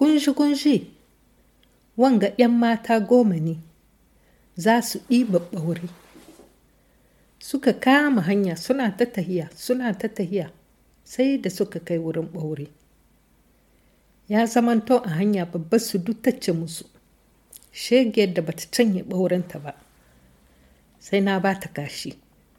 gunji-gunji wanga ‘yan mata goma ne za su ɗiba ɓaure suka kama hanya suna ta tahiya suna ta tahiya sai da suka kai wurin ɓaure ya zamanto a hanya babbar su duk tacce musu shegiyar da bata canye ɓaurenta ba sai na ba ta kashi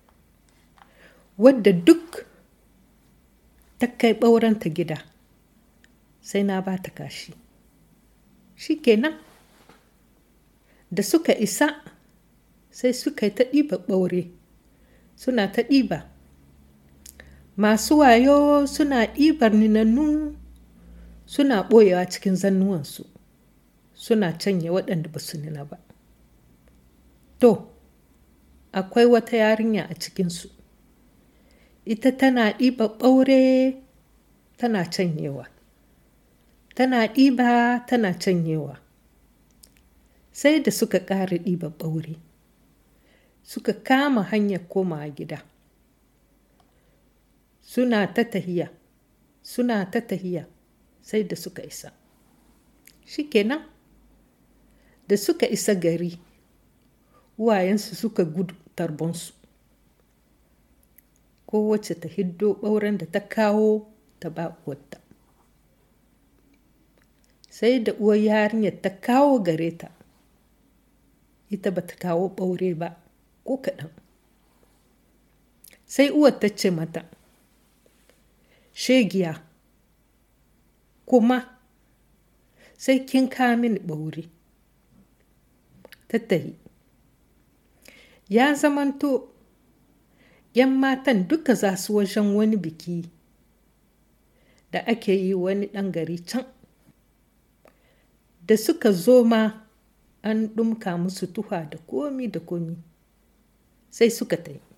wadda duk ta kai ɓaurenta gida sai na ba ta kashi shi kenan da suka isa sai suka yi ta ɗiba ɓaure suna ta ɗiba masu wayo suna ɗibar ninannu suna ɓoyewa cikin zannuwansu suna canye waɗanda ba su nuna ba to akwai wata yarinya a cikinsu ita tana ɗiba ɓaure tana canyewa tana ɗiba tana canyewa sai da suka ƙara ɗiba ɓaure suka kama hanyar komawa gida suna ta tahiya suna ta tahiya sai da suka isa shikenan da suka isa gari uwayensu suka gudu tarbonsu kowace ta hiddo ɓauren da ta kawo ta ba uwarta sai da uwar yarinyar ta kawo gare ta ita ba ta kawo ɓaure ba ko kaɗan sai uwar ta ce mata shegiya kuma sai kin kawo mini ɓaure tattahi ya zamanto ‘yan matan duka za su wajen wani biki da ake yi wani ɗan gari can da suka zo ma an ɗumka musu tuha da komi da komi sai suka ta yi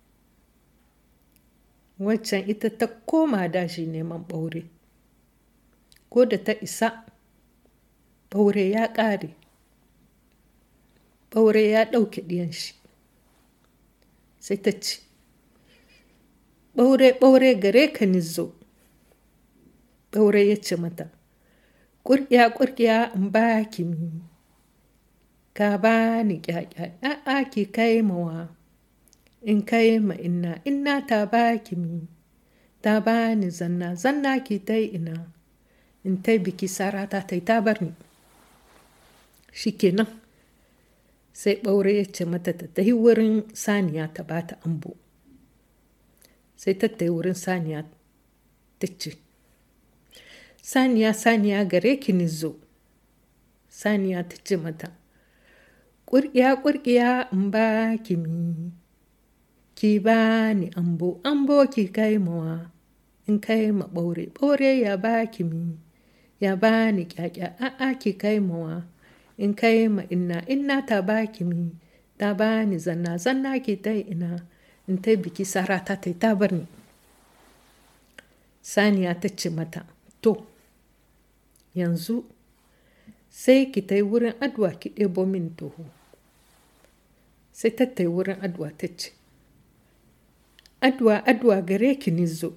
waccan ita ta koma dashi neman ɓaure ko da ta isa ɓaure ya ƙare ɓaure ya ɗauke ɗiyan shi sai ta ce ɓaure ɓaure gare ka nizo ɓaure ya ce mata ƙurƙiya ƙurƙiya in ba ki mi ka ba ni ƙyaƙya a'a ki kai mawa in kai ma inna inna ta ba ki mi ta ba ni zanna zanna ki ta ina in ta biki sarata ta ta bar ni shikenan sai ɓaure ya ce mata ta tafi wurin saniya ta ba ta ambo sai ta tafi wurin saniya ta ce saniya saniya gare ki ni zo saniya ta ce mata ƙurƙiya ƙurƙiya in ba ki mi ki ba ni ambo ambo ki kai mawa in kai ma ɓaure ɓaure ya ba ki mi ya ba ni ƙyaƙya a'a ki kai mawa in kai ma inna inna ta ba ki mi ta ba ni zanna zanna ki ta ina in ta biki sara ta ta ta bar ni saniya ta ce mata to yanzu sai ki ta wurin adwa ki ɗebo min toho sai ta ta wurin adwa ta ce adwa adwa gare ki ni zo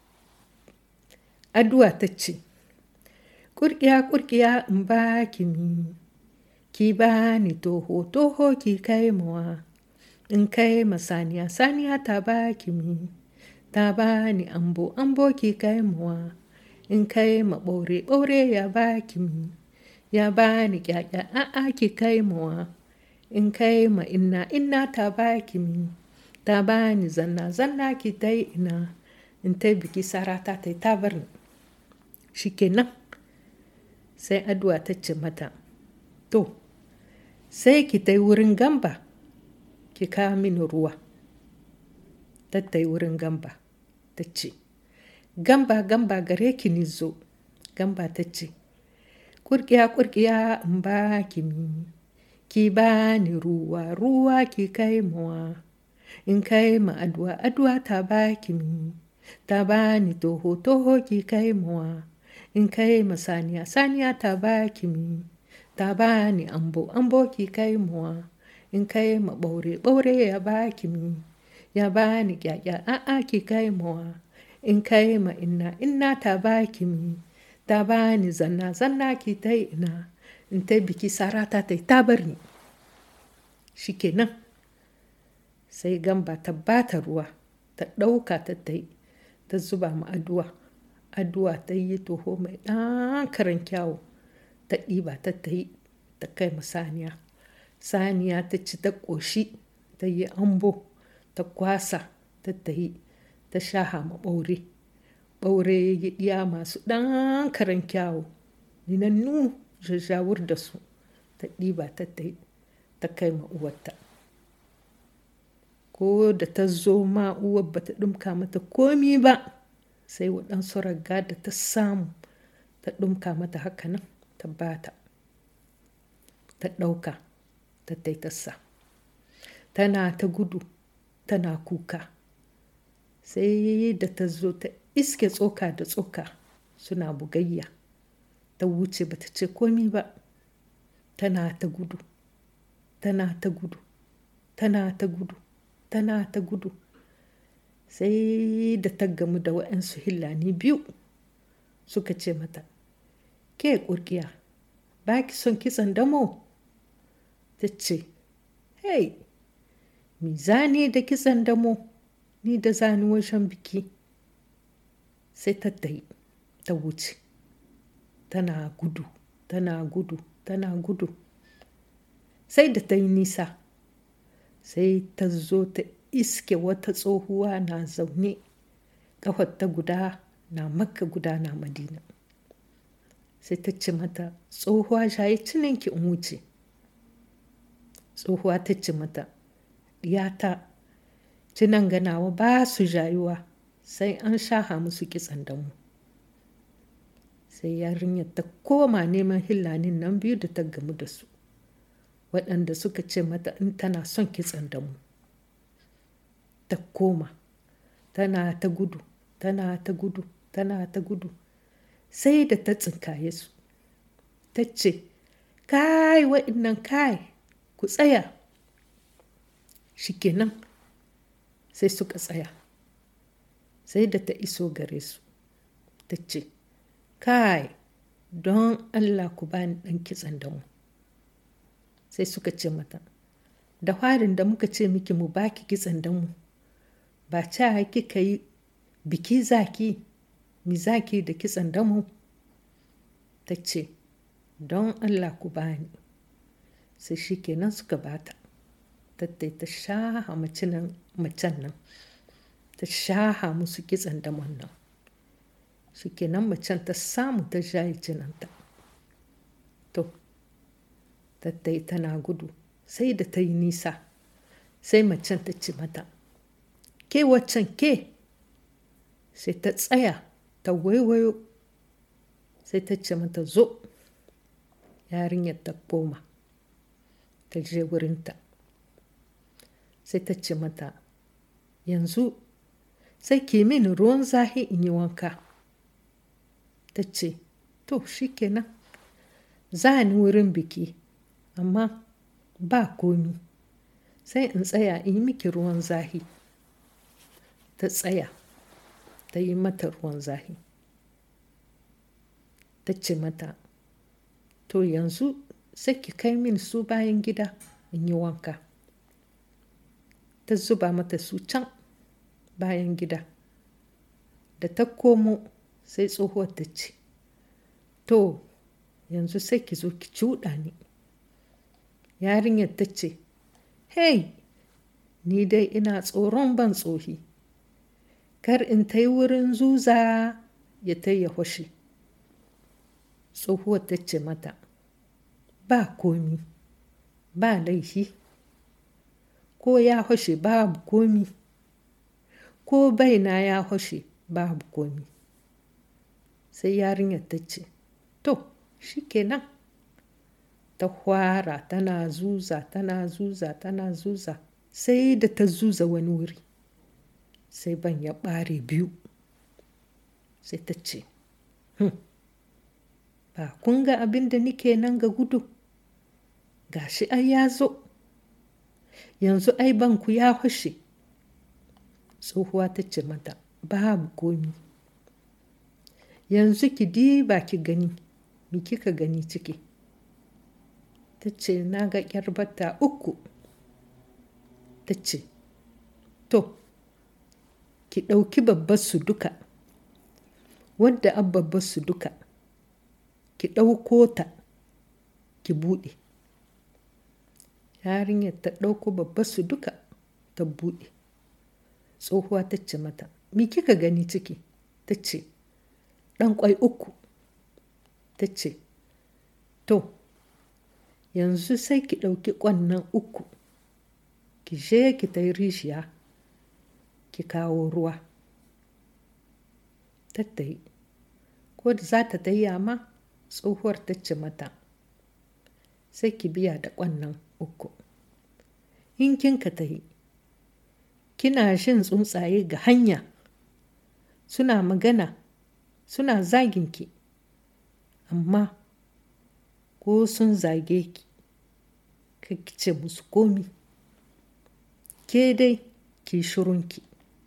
adwa ta ce ƙurƙiya ƙurƙiya in ba ki mi ki ba ni toho toho ki kai mawa in kai ma saniya saniya ta ba ki mi ta ba ni ambo ambo ki kai mawa in kai ma ɓaure ɓaure ya ba ki mi ya ba ni ƙyaƙya a'a ki kai mawa in kai ma inna inna ta ba ki mi ta ba ni zanna zanna ki ta ina in ta biki sarata ta ta bar ni shikenan sai addu'a ta ce mata to sai ki ta wurin gamba ki kawo mini ruwa ta ta wurin gamba ta ce gamba gamba gare ki ni zo gamba ta ce kurkiya kurkiya in ba ki mi ki ba ni ruwa ruwa ki kai mawa in kai ma addu'a addu'a ta ba ki mi ta ba ni toho toho ki kai mawa in kai ma saniya saniya ta ba ki mi ta ba ni ambo ambo ki kai mawa in kai ma ɓaure ɓaure ya ba ki mi ya ba ni ƙyaƙya a'a ki kai mawa in kai ma inna inna ta ba ki mi ta bani zanna zanna ki ta ina in ta biki sarata ta ta bar ni shikenan sai gamba ta bata ruwa ta ɗauka ta ta yi ta zuba ma addu'a addu'a ta yi toho mai ɗan karan kyawu ta ɗiba ta ta yi ta kai ma saniya saniya ta ci ta ƙoshi ta yi ambo ta kwasa ta ta yi ta shaha ma ɓaure ɓaure ya ɗiya masu ɗan karan kyawu ninannu jajjawur da su ta ɗiba ta ta yi ta kai ma uwarta ko da ta zo ma uwar ba ta ɗumka mata komi ba sai waɗansu raga da ta samu ta ɗumka mata haka nan ta bata ta ɗauka ta taitasa tana ta gudu tana kuka sai da ta zo ta iske tsoka da tsoka suna bugayya ta wuce ba ta ce komi ba tana ta gudu tana ta gudu tana ta gudu tana ta gudu sai da ta gamu da waɗansu hillani biyu suka ce mata ke ƙurƙiya ba ki son kitson damo ta ce hey mi zani da kitson damo ni da zani wajen biki sai ta tayi ta wuce tana gudu tana gudu tana gudu sai da ta yi nisa sai ta zo ta iske wata tsohuwa na zaune ta guda na makka guda na madina sai ta ce mata tsohuwa shayi cininki in wuce tsohuwa ta ce mata ɗiyata cinan ganawa ba su jayuwa sai an shaha musu kitsan damu sai yarinyar ta koma neman hillanin nan biyu da ta gamu da su waɗanda suka ce mata in tana son kitsan damu ta koma tana ta gudu tana ta gudu tana ta gudu sai da ta tsinkaye su ta ce kai waɗannan kai ku tsaya shikenan sai suka tsaya sai da ta iso gare su ta ce kai don allah ku bani ɗan kitsan damu sai suka ce mata da farin da muka ce miki mu baki kitsan damu ba ca kika yi biki zaki mi zaki da kitsan damu ta ce don allah ku bani sai shi kenan suka bata tattai ta shaha macen nan ta shaha musu kitsan damon nan shi kenan macen ta samu ta shayi jinanta to tattai tana gudu sai da ta yi nisa sai macen ta ce mata ke waccan ke sai ta tsaya ta waiwayo sai ta ce mata zo yarinyar ta koma ta je wurinta sai ta ce mata yanzu sai ke mini ruwan zahi in yi wanka ta ce to shikenan za ni wurin biki amma ba komi sai in tsaya in yi miki ruwan zahi ta tsaya ta yi mata ruwan zahi ta ce mata to yanzu sai ki kai min su bayan gida in yi wanka ta zuba mata su can bayan gida da ta komo sai tsohuwar ta ce to yanzu sai ki zo ki cuɗa ni yarinyar ta ce hey ni dai ina tsoron ban tsohi kar in ta yi wurin zuza ya ta ya hwashe tsohuwar ta ce mata ba komi ba laifi ko ya hwashe babu komi ko baina ya hwashe babu komi sai yarinyar ta ce to shikenan ta hwara tana zuza tana zuza tana zuza sai da ta zuza wani wuri sai ban ya ɓare biyu sai ta ce hm. ba kun ga abin da nike nan ga gudu gashi ai ya zo yanzu ai banku ya fashe tsohuwa ta ce mata babu komi yanzu ki diba ki gani mi kika gani ciki ta ce na ga ƙyarbata uku ta ce to ki ɗauki babbar su duka wadda an babbar su duka ki ɗauko ta ki buɗe yarinyar ta ɗauko babbar su duka ta buɗe tsohuwa ta ce mata mi kika gani ciki ta ce ɗan ƙwai uku ta ce to yanzu sai ki ɗauki ƙwannan uku ki je ki ta rishiya ki kawo ruwa tattayi ko da za ta tayya ma tsohuwar ta ce mata sai ki biya da ƙwannan uku in kin ka tahi kina shin tsuntsaye ga hanya suna magana suna zaginki amma ko sun zage ki ka ce musu komi ke dai ki shirunki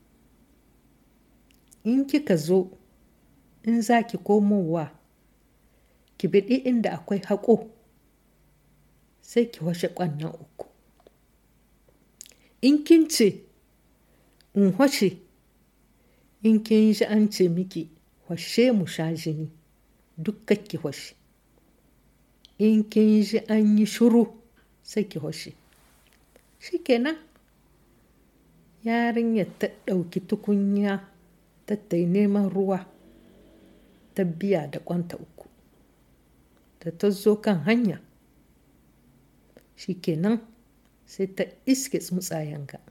in kika zo in za ki komowa ki biɗi inda akwai haƙo sai ki washe ƙwannan uku in kin ce in washe in kin ji an ce miki washe mu sha jini duk ki washe in kin ji an yi shuru sai ki washe shikenan yarinyar ta ɗauki tukunya ta tai neman ruwa ta biya da ƙwanta uku da ta zo kan hanya shikenan sai ta iske tsuntsayen ga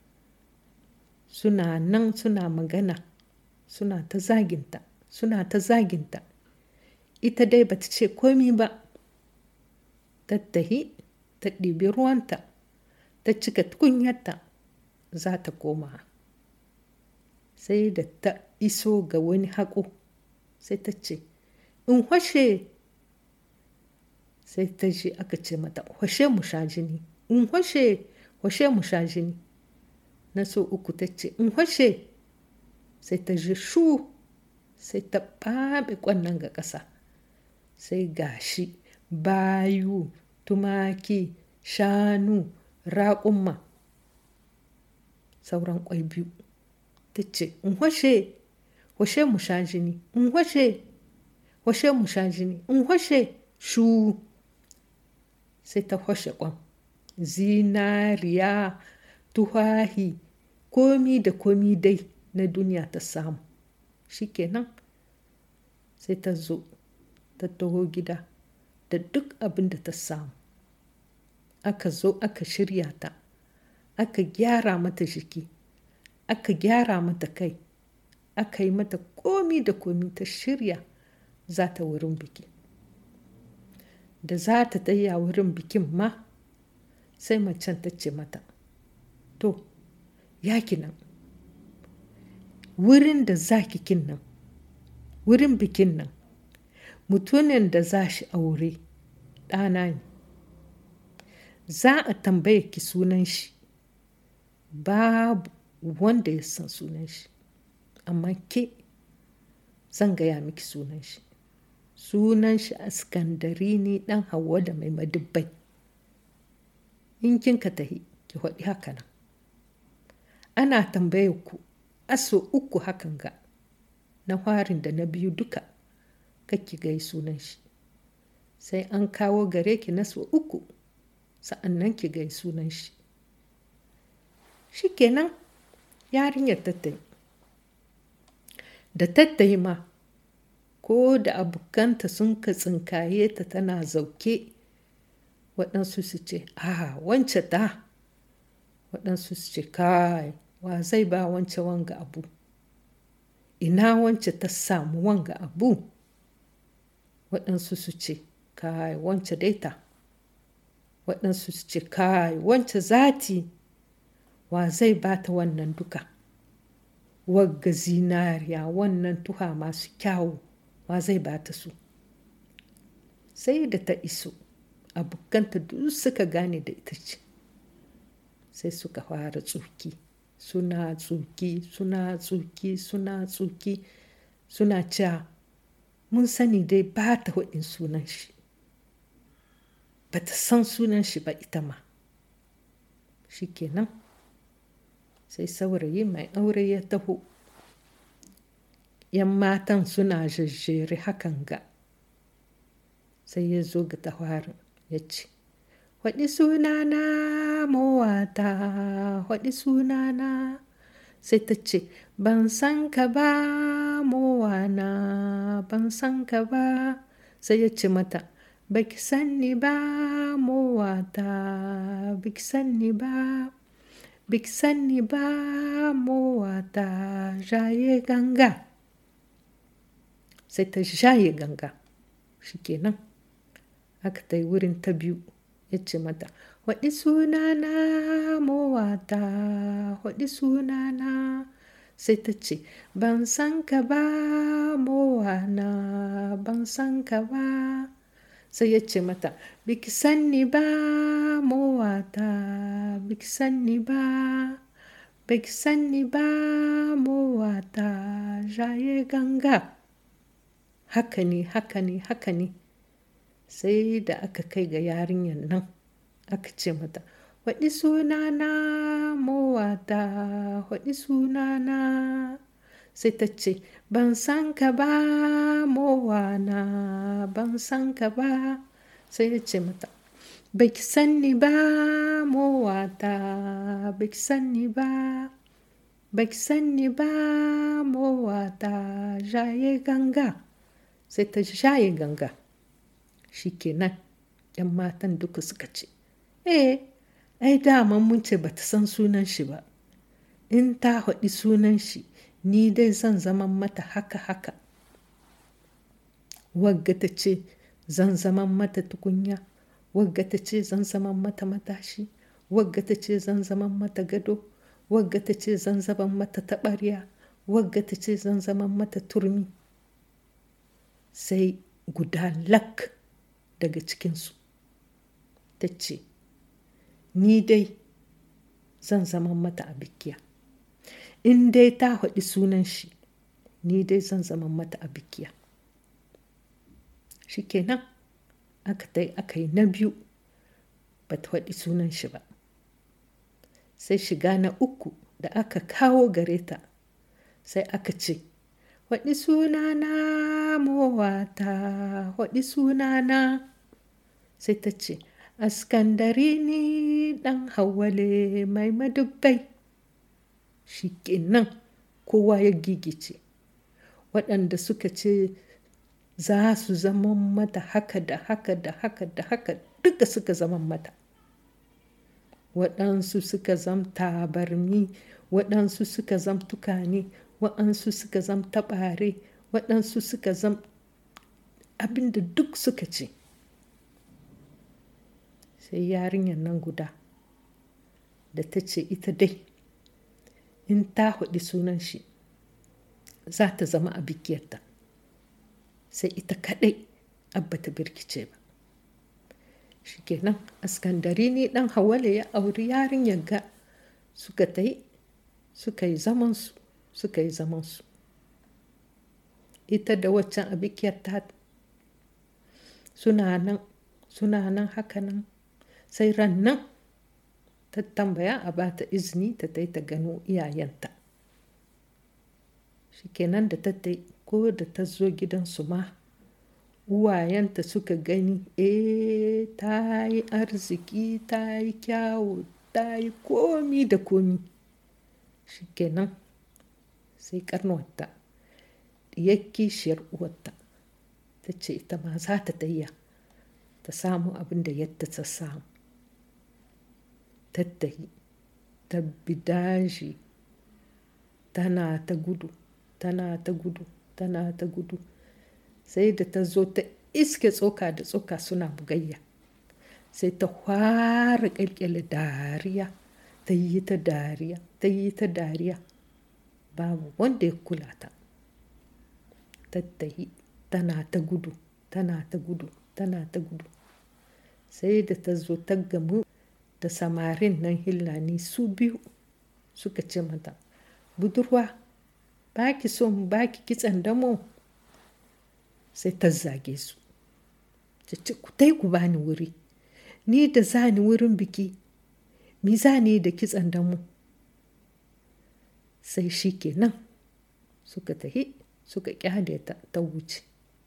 suna nan suna magana suna ta zaginta suna ta zaginta ita dai bata ce komi ba tattahi ta ɗibi ruwanta ta cika tukunyarta za ta koma sai da ta iso ga wani haƙo sai ta ce in hwashe sai ta ji aka ce mata hwashe mu sha jini in hwashe hwashe mu sha jini na so uku ta ce in hwashe sai ta ji shu sai ta ɓaɓe ƙwannan ga ƙasa sai gashi bayu tumaki shanu raƙumma sauran ƙwai biyu ta ce in hwashe hwashe mu sha jini in hwashe hwashe mu sha jini in hwashe shu sai ta hwashe ƙwan zinariya tuhahi komi da komi dai na duniya ta samu shikenan sai ta zo ta taho gida da duk abin da ta samu aka zo aka shirya ta aka gyara mata jiki aka gyara mata kai aka yi mata komi da komi ta shirya za ta wurin biki da za ta taya wurin bikin ma sai macen ta ce mata to yaki nan wurin da za kikin nan wurin bikin nan mutumin da za shi aure ɗana ne za a tambaye ki sunan shi babu wanda ya san sunan shi amma ke zan gaya miki sunan shi sunan shi askandari ne ɗan hawa da mai madubbai in kin ka tahi ki haɗi haka nan ana tambaye ku aso uku hakan ga na farin da na biyu duka kake gai sunan shi sai an kawo gare ki na so uku sa'annan ki gai sunan shi shikenan yarinyar tattai da tattai ma ko da abokanta sun ka tsinkaye ta tana zauke waɗansu su ce a wance ta waɗansu su ce kai wa zai ba wance wanga abu ina wance ta samu wanga abu waɗansu su ce kai wance daita waɗansu su ce kai wance zati wa zai ba ta wannan duka wagga zinariya wannan tuha masu kyawu wa zai ba ta su sai da ta iso abokanta duk suka gane da ita ce sai suka fara tsuki suna tsuki suna tsuki suna tsuki suna cewa mun sani dai ba ta waɗin sunan shi ba ta san sunan shi ba ita ma shi kenan sai saurayi mai aure ya taho yan matan suna jajjere hakan ga sai ya zo ga tawarin ya ce waɗi sunana mowata waɗi sunana sai ta ce ban san ka ba mowana ban san ka ba sai ya ce mata baki san ni ba mowata baki san ni ba baki san ni ba mowata jaye ganga sai ta jaye ganga shikenan aka ta yi wurin ta biyu ya ce mata waɗi sunana mowata waɗi sunana sai ta ce ban san ka ba mowana ban san ka ba sai ya ce mata biki san ni ba mowata biki san ni ba biki san ni ba mowata jaye ganga haka ne haka ne haka ne sai da aka kai ga yarinyar nan aka ce mata waɗi sunana mowata waɗi sunana sai ta ce ban san ka ba mowana ban san ka ba sai ya ce mata baki san ni ba mowata baki san ni ba baki san ni ba mowata jaye ganga sai ta jaye ganga shikenan yan matan duka suka ce eh ai dama mun ce bata san sunan shi ba in ta haɗi sunan shi ni dai zan zaman mata haka haka wagga ta ce zan zaman mata tukunya wagga ta ce zan zaman mata matashi wagga ta ce zan zaman mata gado wagga ta ce zan zaman mata taɓarya wagga ta ce zan zaman mata turmi sai guda lak daga cikinsu ta ce ni dai zan zama mata a bikiya in dai ta haɗi sunan shi ni dai zan zama mata a bikiya shi kenan aka tai aka yi na biyu ba ta haɗi sunan shi ba sai shiga na uku da aka kawo gare ta sai aka ce waɗi sunana mowata waɗi sunana sai ta ce askandari ni ɗan hawale mai madubbai shi kenan kowa ya gigice waɗanda suka ce za su zama mata haka da haka da haka da haka duka suka zama mata waɗansu suka zam tabarmi waɗansu suka zam tukane waɗansu suka zam taɓare waɗansu suka zam abinda duk suka ce sai yarinyar nan guda da ta ce ita dai in ta haɗi sunan shi za ta zama a bikiyarta sai ita kaɗai abba ta birkice ba shi kenan askandari ne ɗan hawale ya auri yarinyar ga suka ta yi suka yi zamansu suka yi zamansu ita da waccan a bikiyar ta suna nan suna nan haka nan sai ran nan ta tambaya a ba ta izini ta tai ta gano iyayenta shikenan da ta tai ko da ta zo gidansu ma uwayenta suka gani eh ta yi arziki ta yi kyawu ta yi komi da komi shikenan sai karnuwarta ya kishiyar uwarta ta ce ita ma za ta tayya ta samu abin da yadda ta samu tattahi ta bidaji tana ta gudu tana ta gudu tana ta gudu sai da ta zo ta iske tsoka da tsoka suna bugayya sai ta fara ƙirƙiri dariya ta yi ta dariya ta yi ta dariya babu wanda ya kula ta tattahi tana ta gudu tana ta gudu tana ta gudu sai da ta zo ta gamu da samarin nan hillani su biyu suka ce mata budurwa ba ki son ba ki kitsan damo sai ta zage su ta ce ku tai ku bani wuri ni da za ni wurin biki mi za ni da kitsan damu sai shi kenan suka tahi suka kyale ta ta wuce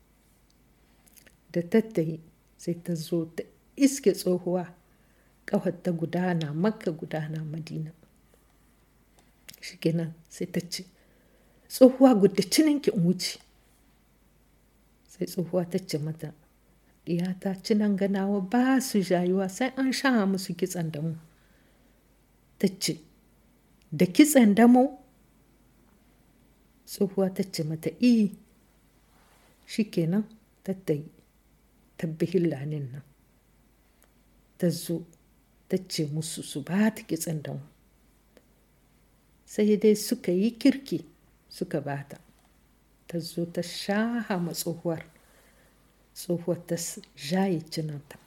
da tattahi sai ta zo ta iske tsohuwa ƙawar ta gudana makka gudana madina shi kenan sai ta ce tsohuwa gudda cininki in wuce sai tsohuwa ta ce mata ta cinan ganawa ba su jayuwa sai an sha musu kitsan damu ta ce da kitsan damo tsohuwa ta ce mata i shi kenan tattayi tabbihin lanin nan ta zo ta ce musu su ba ta kitsan damu sai dai suka yi kirki suka bata ta zo ta shaha ma tsohuwar tsohuwar ta jaye cinanta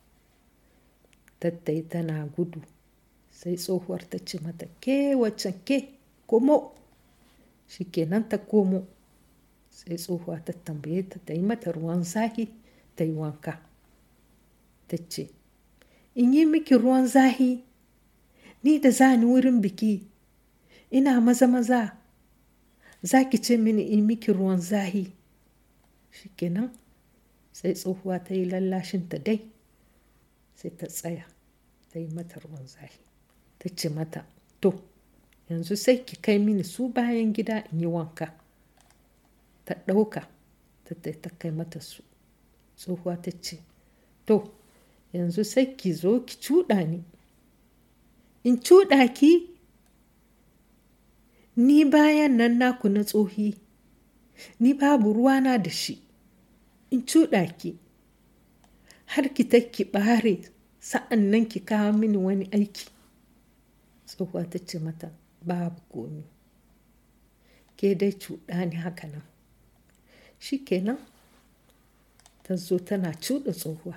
tattai tana gudu sai tsohuwar ta ce mata ke waccan ke komo shi kenan ta komo sai tsohuwa ta tambaye ta ta yi mata ruwan zahi ta yi wanka ta ce in yi miki ruwan zahi ni da za ni wurin biki ina maza maza za ki ce mini in miki ruwan zahi shikenan sai tsohuwa ta yi lallashinta dai sai ta tsaya ta yi mata ruwan zahi ta ce mata to yanzu sai ki kai mini su bayan gida in yi wanka ta ɗauka ta ta kai mata su tsohuwa ta ce to yanzu sai ki zo ki cuɗa ni in cuɗa ki ni bayan nan naku na tsohi ni babu ruwana da shi in cuɗa ki har ki ta ki ɓare sa'an nan ki kawo mini wani aiki tsohuwa ta ce mata babu komi ke dai cuɗa ni haka nan shi kenan ta zo tana cuɗa tsohuwa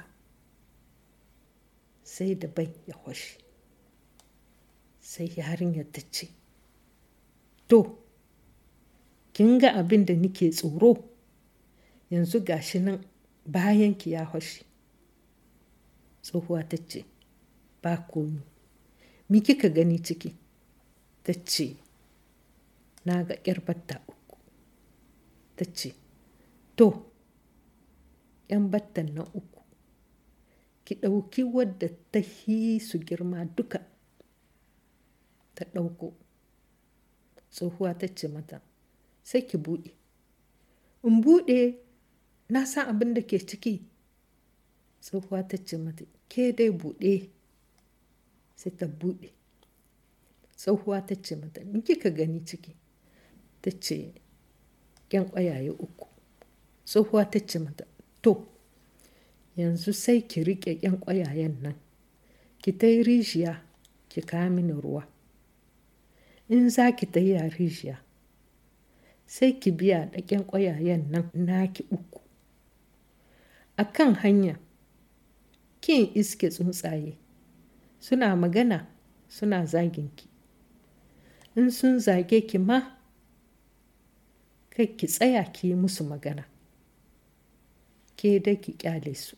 sai da bai ya hwashe sai yarinyar ta ce to kin ga abin da nike tsoro yanzu gashi nan bayan ki ya hwashe tsohuwa ta ce ba komi mi kika gani ciki ta ce na ga ƙyar batta uku ta ce to ‘yan battan na uku ki ɗauki wadda ta yi su girma duka ta ɗauko tsohuwa ta ce mata sai ki buɗe in buɗe na san abin da ke ciki tsohuwa ta ce mata ke dai buɗe sai ta buɗe tsohuwa ta ce mata in kika gani ciki ta ce ƙyan ƙwayaye uku tsohuwa ta ce mata to yanzu sai ki riƙe ƙyan ƙwayayen nan ki ta yi rijiya ki kawo mini ruwa in za ki ta yi a rijiya sai ki biya da ƙyan ƙwayayen nan naki uku a kan hanya kin iske tsuntsaye suna magana suna zaginki in sun zage ki ma kai ki tsaya ki yi musu magana ke dai ki kyale su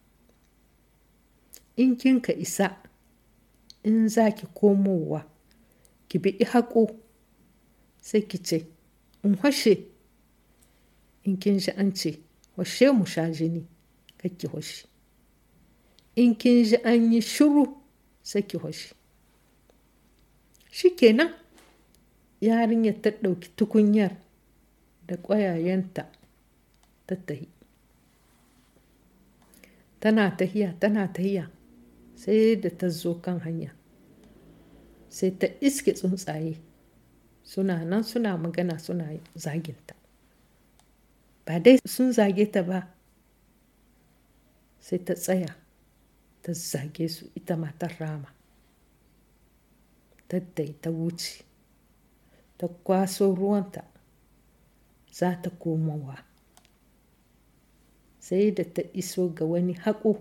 in kin ka isa in za ki komowa ki bi haƙo sai ki ce in hashe in kin ji an ce washe mu sha jini ki washe in kin ji an yi shiru sai ki washe shi kenan yarinyar ta ɗauki tukunyar da ƙwayayenta ta tahi tana tahiya tana tahiya sai da ta zo kan hanya sai ta iske tsuntsaye suna nan suna magana suna zaginta ba dai sun zage ta ba sai ta tsaya ta zage su ita matar rama taddai ta wuce ta kwaso ruwanta za ta komowa sai da ta iso ga wani haƙo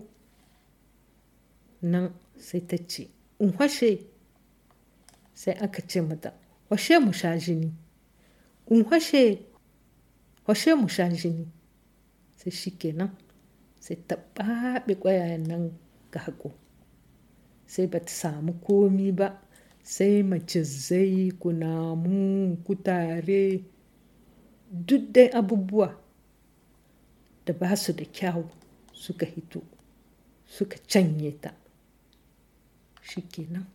nan sai ta ce in washe sai aka ce mata washe mu sha jini in washe washe mu sha jini sai shi kenan sai ta ɓaɓe ƙwayayen nan ga haƙo sai ba ta samu komi ba sai macizai kunamu kutare duk dai abubuwa da ba su da kyau suka hito suka canye ta shi kenan